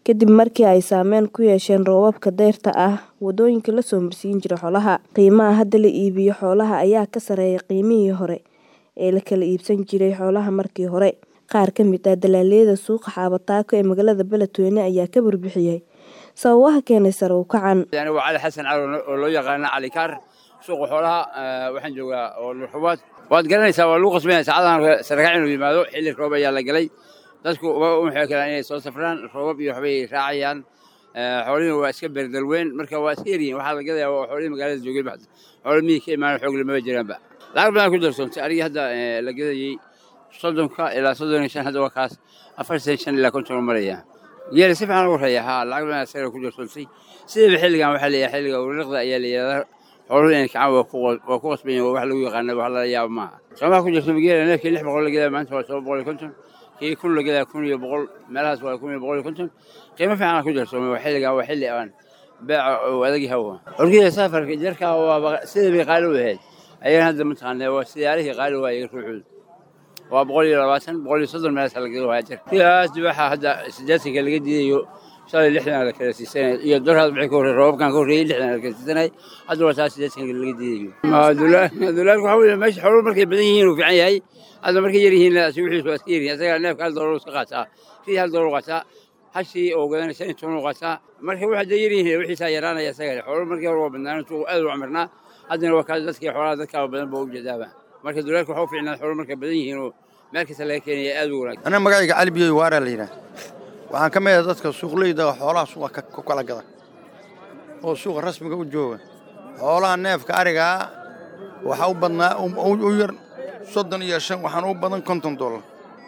kadib markii ay saameyn ku yeesheen roobabka dayrta ah wadooyinka la soo marsiin jiray xoolaha. Qiimaha hadda la iibiyo xoolaha ayaa ka sarreeya qiimihii hore ee la kala iibsan jiray xoolaha markii hore. Qaar ka mid ah dalagyada suuqa Xaabataako ee magaalada Beledweyne ayaa ka warbixiyay sababaha keenay sare u kacan. Yani waa Cali Xasan Cali oo loo yaqaano Cali Kaar suuqa xoolaha waxaan joogaa oo Lurxubaad waad garanaysaa waa lagu qasbanaya saacadahan sarakac inuu yimaado xilli roob ayaa la galay dadku waxay kalaan inay soo safraan roobab iyo waxbay raacayaan xoolihii waa iska berdalweyn marka waa iska yaryihin waxaa la gadayaa waa xoolihii magaalada joogay baxda xoolo miyii ka imaan xoog lamaba jiraanba lacag badan ku darsoontay arigii hadda la gadayey soddonka ilaa soddon iyo shan hadda waa kaas afartan shan ilaa konton maraya geela si fiican ugu raya haa lacag badan asaga ku darsoontay sidaba xilligan waxaa leeyahay xilliga wariiqda ayaa la yidhahdaa xooluhu inay kacaan waa ku qasban yihin waa wax lagu yaqaana wax lala yaabo maaha soomaha ku jirta geela neefkii lix boqol la gadaa maanta waa toban boqol iyo konton kii kun la gadaa kun iyo boqol meelahaas waa kun iyo boqol iyo konton qiimo fiican ku darsoomay waa xilligan waa xilli aan beeca oo adag yahay orgida safarka jarka waa sidii bay qaali u ahayd ayagan hadda mataqaanaa waa siyaarihii qaali waa iyaga ruuxooda waa boqol iyo labaatan boqol iyo soddon meelaas la gado waa jar sidaas dibaxa hadda siddeetanka laga diidayo shalay lixdan la kala siisanay iyo dorhaad wixii ka horreeyay roobabkan ka horreeyay lixdan la kala siisanay hadda waa taas siddeetanka laga diidayo dulaalku waxaa weeye meesha xooluhu markay badan yihiin uu fiican yahay hadda markay yar yihiin si wixiisu waa iska yaryihin asaga neefka hal doolar iska qaataa sidii hal doolar qaataa hashii oo gadanaysa in toban u qaataa marka waxa dee yar yihiin wixiisaa yaraanaya isaga xooluhu markii hore waa badnaan intuu aad u camirnaa haddana waa kaas dadkii xoolaha dadkaa badan baa u jeedaaba marka dulaalku waxa u fiicnaa xooluhu markay badan yihiin oo meel kasta laga keenaya aad u wanaagsan aniga magacayga cali biyoy waaraa la yidhaah waxaan ka mid ah dadka suuqleyda xoolaha suuqa ku kala gada oo suuqa rasmiga u jooga xoolaha neefka arigaa waxaa u badnaa u yar soddon iyo shan waxaan u badan konton dollar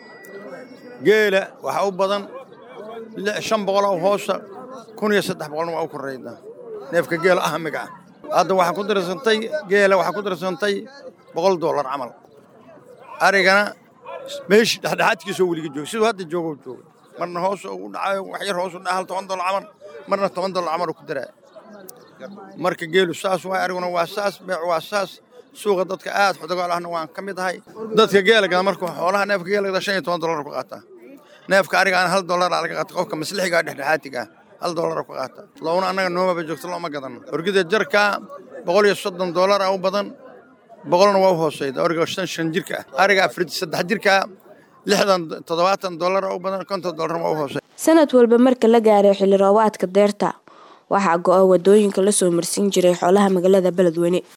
geela waxaa u badan shan boqol oo hoosa kun iyo saddex boqolna waa u korraydaa neefka geela ahmiga ah hadda waxaa ku darsantay geela waxaa ku darsantay boqol dollar camal arigana meeshii dhexdhexaadkiisoo weliga jooga siduu hadda joogo jooga marna hoos u dhacayo wax yar hoos u dhaca hal toban dollar camal marna toban dollar camal ku daraa marka geelu saas waay ariguna waa saas beec waa saas suuqa dadka aad xodogaal ahna waan ka mid ahay dadka geela gada marka xoolaha neefka geela gada shan iyo toban dollar ku qaataa neefka arigaana hal dollar laga qaata qofka maslixiga dhexdhexaatiga hal dollar ku qaata loona annaga noomaba joogto looma gadano orgida jarka boqol iyo soddon dollar u badan boqolna waa u hooseyda origa shan shan jirka ah ariga afar saddex jirka lixdan toddobaatan dollar u badan konton dollar waa u hooseyda sanad walba marka la gaaro xilli roobaadka deerta waxaa go'a wadooyinka la soo marsiin jiray xoolaha magaalada Beledweyne